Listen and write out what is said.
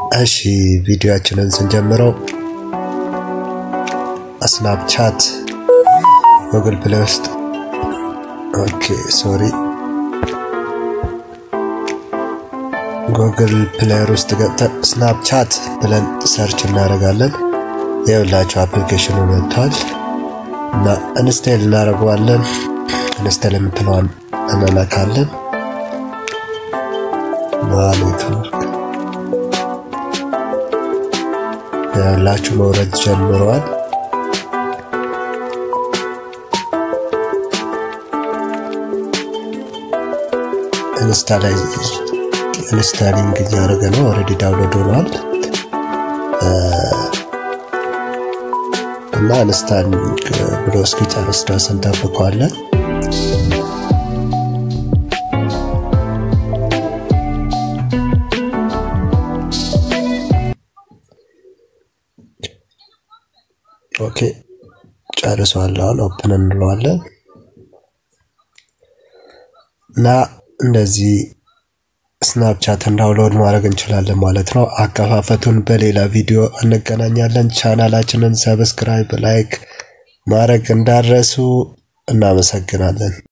እሺ ቪዲዮአችንን ስንጀምረው ስናፕቻት ጉግል ፕሌይ ውስጥ ኦኬ ሶሪ ጉግል ፕሌየር ውስጥ ገብተን ስናፕቻት ብለን ሰርች እናደርጋለን። የሁላቸው አፕሊኬሽኑ መጥቷል እና ኢንስቴል እናደርገዋለን። ኢንስቴል የምትለዋን እንነካለን። ኔትወርክ የሁላችሁ መውረድ ጀምረዋል። ኢንስታላይዝ ኢንስታሊንግ እያደረገ ነው። ኦልሬዲ ዳውንሎድ ሆኗል እና ኢንስታሊንግ ብሎ እስኪጨርስ ድረስ እንጠብቀዋለን። ኦኬ ጨርሷል። አሁን ኦፕን እንለዋለን እና እንደዚህ ስናፕቻትን ዳውንሎድ ማድረግ እንችላለን ማለት ነው። አከፋፈቱን በሌላ ቪዲዮ እንገናኛለን። ቻናላችንን ሰብስክራይብ፣ ላይክ ማድረግ እንዳረሱ እናመሰግናለን።